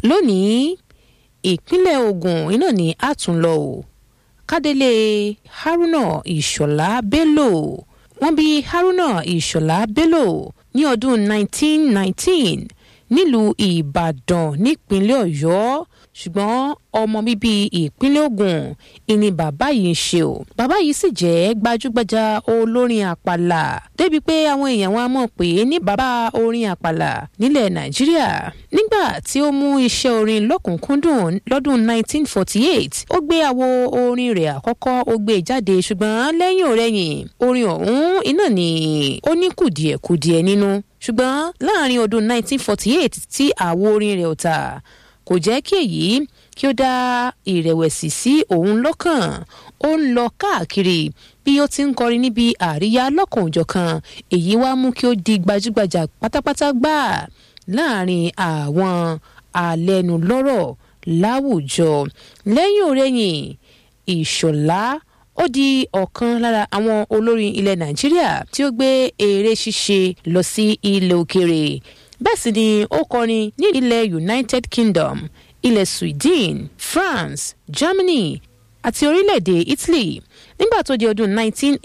lónìí ìpínlẹ̀ ogun iná ní àtúnlọ o kádélé haruna ìṣọ̀lá bello wọ́n bí haruna ìṣọ̀lá bello ní ọdún 1919 nílùú ìbàdàn nípínlẹ̀ ọ̀yọ́ ṣùgbọ́n ọmọ bíbí ìpínlẹ̀ ogun ìní bàbá yìí ń ṣe o bàbá yìí sì jẹ́ gbajúgbajà olórin àpàlà débi pé àwọn èèyàn wa mọ̀ pé ní bàbá orin àpàlà nílẹ̀ nàìjíríà nígbà tí ó mú iṣẹ́ orin lọ́kùnkúndùn lọ́dún 1948 ó gbé àwo orin rẹ̀ àkọ́kọ́ ó gbé jáde ṣùgbọ́n lẹ́yìn òrẹ́yìn orin ọ̀hún iná ni ó ní kùdìẹ̀kudiẹ nínú ṣùgbọ́n láàrin ọdún 1948 tí àwo orin rẹ̀ ò tà kò jẹ́ kí èyí kí ó dá ìrẹ̀wẹ̀sì sí òun lọ́kàn ó ń lọ káàkiri bí ó ti ń kọrin níbi àríyá lọ́kànjọ̀kan èyí wá mú kí ó di gbajúgbajà pátápátá gbà láàrin àwọn alẹ́nulọ́rọ̀ láwùjọ lẹ́yìn òrẹ́yìn ìṣọ̀lá ó di ọ̀kan lára àwọn olórin ilẹ̀ nàìjíríà tí ó gbé eré ṣíṣe lọ sí ilẹ̀ òkèèrè bẹ́ẹ̀ sì ni ó kọrin ní ilẹ̀ united kingdom ilẹ̀ sweden france germany àti orílẹ̀-èdè italy nígbà tó di ọdún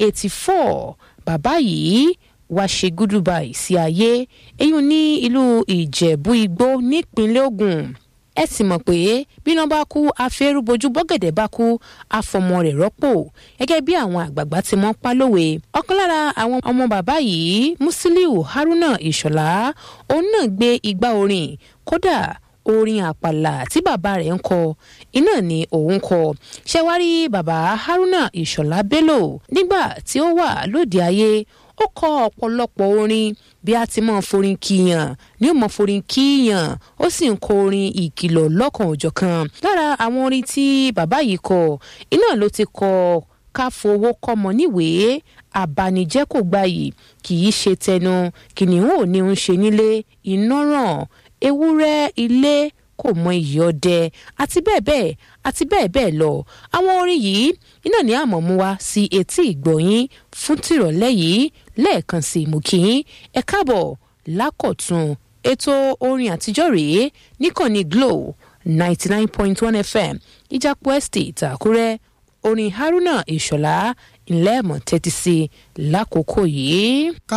1984 bàbá yìí wá ṣe gúdúbà sí ayé eyín ní ìlú ìjẹ̀bú igbó nípínlẹ̀ ogun ẹ sì mọ̀ pé bíná bá kú afẹ́rúbojú bọ́gẹ̀dẹ̀ bá kú afọmọ rẹ̀ rọ́pò gẹ́gẹ́ bí àwọn àgbààgbà ti mọ́ pálówe ọ̀kan lára àwọn ọmọ bàbá yìí musiliu haruna ìṣọ̀lá òun náà gbé igbá orin kódà orin àpàlà tí bàbá rẹ̀ ń kọ iná ni òun kọ ṣẹwárí bàbá haruna ìṣọ̀lá bello nígbà tí ó wà lóde ayé ó kọ ọ̀pọ̀lọpọ̀ orin bí a ti máa forin kíyàn ní ó máa forin kíyàn ó sì ń kọ orin ìkìlọ̀ lọ́kàn òjọ̀kan lára àwọn orin tí bàbá yìí kọ iná ló ti kọ ká fowó kọ́mọ níwèé àbànújẹ́ kò gbayì kì í ṣe tẹnu kìnìún ò ní ń ṣe nílé iná ràn ewúrẹ́ ilé kò mọ iyì ọdẹ àti bẹ́ẹ̀ bẹ́ẹ̀ àti bẹ́ẹ̀ bẹ́ẹ̀ lọ àwọn orin yìí iná ní àmọ́ mú wá sí etí ìgbọ̀nyín fún tìrọ̀lẹ́ yìí lẹ́ẹ̀kan sí mú kí ẹ káàbọ̀ lákọ̀tún ètò orin àtijọ́ rèé níkànnì glo ninety nine point one fm ìjàpọ̀ estate àkúrẹ́ orin haruna ìṣọ̀lá ńlẹ́ẹ̀mọ̀ tẹ́tí sí lákòókò yìí.